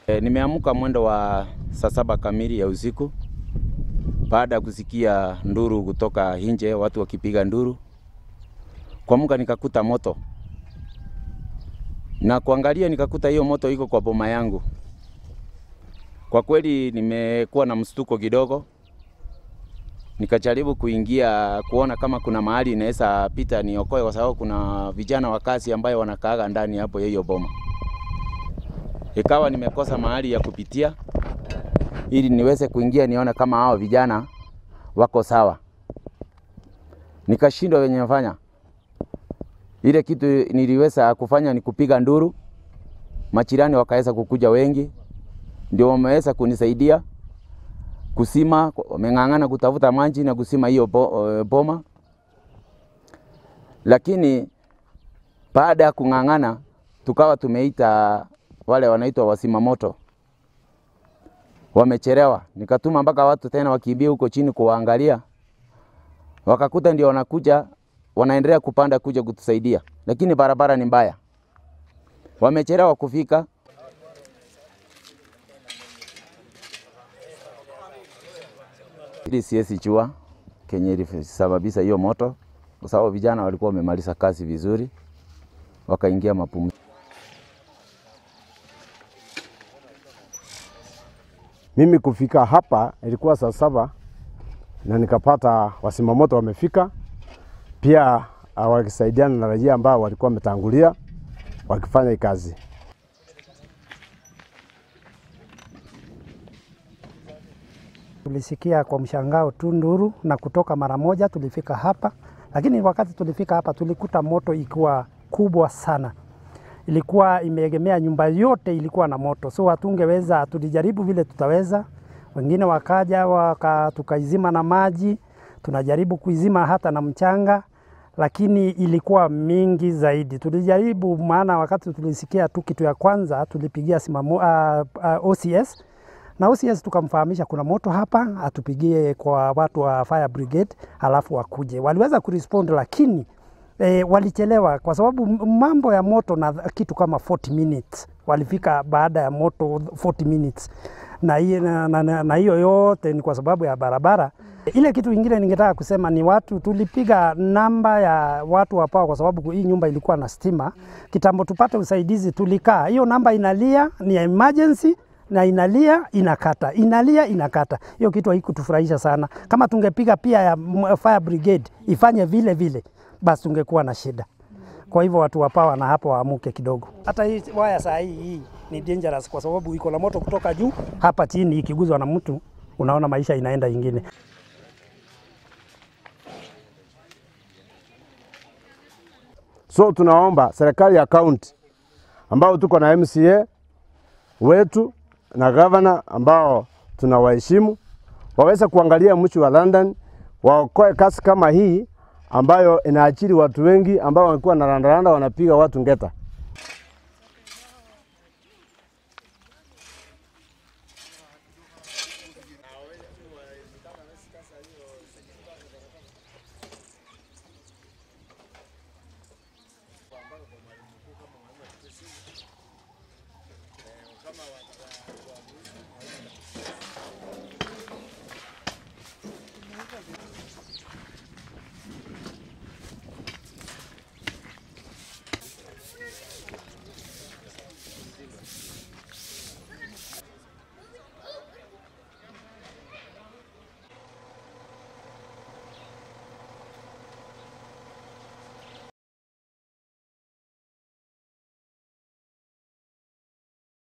E, nimeamka mwendo wa saa saba kamili ya usiku baada ya kusikia nduru kutoka nje, watu wakipiga nduru. Kuamka nikakuta moto na kuangalia, nikakuta hiyo moto iko kwa boma yangu. Kwa kweli nimekuwa na mshtuko kidogo, nikajaribu kuingia kuona kama kuna mahali inaweza pita niokoe, kwa sababu kuna vijana wa kazi ambayo wanakaaga ndani hapo hiyo boma. Ikawa nimekosa mahali ya kupitia ili niweze kuingia nione kama hao vijana wako sawa. Nikashindwa wenye nafanya. Ile kitu niliweza kufanya ni kupiga nduru, majirani wakaweza kukuja wengi, ndio wameweza kunisaidia kusima, wameng'ang'ana kutafuta maji na kusima hiyo bo, boma, lakini baada ya kung'ang'ana tukawa tumeita wale wanaitwa wasima moto, wamechelewa. Nikatuma mpaka watu tena wakimbia huko chini kuwaangalia, wakakuta ndio wanakuja wanaendelea kupanda kuja kutusaidia, lakini barabara ni mbaya, wamechelewa kufika. Ili siwezi jua kenye ilisababisha hiyo moto, kwa sababu vijana walikuwa wamemaliza kazi vizuri, wakaingia mapumziko. Mimi kufika hapa ilikuwa saa saba na nikapata wasimamoto wamefika pia, uh, wakisaidiana na raia ambao walikuwa wametangulia wakifanya hii kazi. Tulisikia kwa mshangao tu nduru na kutoka mara moja tulifika hapa, lakini wakati tulifika hapa tulikuta moto ikiwa kubwa sana ilikuwa imeegemea nyumba yote ilikuwa na moto, so hatungeweza. Tulijaribu vile tutaweza, wengine wakaja waka, tukaizima na maji, tunajaribu kuizima hata na mchanga, lakini ilikuwa mingi zaidi. Tulijaribu, maana wakati tulisikia tu kitu ya kwanza tulipigia simamu, uh, uh, OCS na OCS tukamfahamisha kuna moto hapa, atupigie kwa watu wa fire brigade, halafu wakuje. Waliweza kurespond lakini E, walichelewa kwa sababu mambo ya moto na kitu kama 40 minutes walifika baada ya moto 40 minutes, na hiyo na, na, na, na hiyo yote ni kwa sababu ya barabara. Ile kitu ingine ningetaka kusema ni watu, tulipiga namba ya watu wa pawa kwa sababu hii nyumba ilikuwa na stima kitambo, tupate usaidizi. Tulikaa hiyo namba inalia, ni ya emergency na inalia inakata, inalia inakata. Hiyo kitu haikutufurahisha sana. Kama tungepiga pia ya fire brigade ifanye vile vile basi tungekuwa na shida. Kwa hivyo watu wa pawa na hapo waamuke kidogo. Hata hii waya saa hii hii ni dangerous kwa sababu iko na moto kutoka juu hapa chini, ikiguzwa na mtu unaona maisha inaenda ingine. So tunaomba serikali ya kaunti ambao tuko na MCA wetu na gavana ambao tunawaheshimu waweze kuangalia mji wa London, waokoe kasi kama hii ambayo inaachiri watu wengi ambao walikuwa na randaranda wanapiga watu ngeta.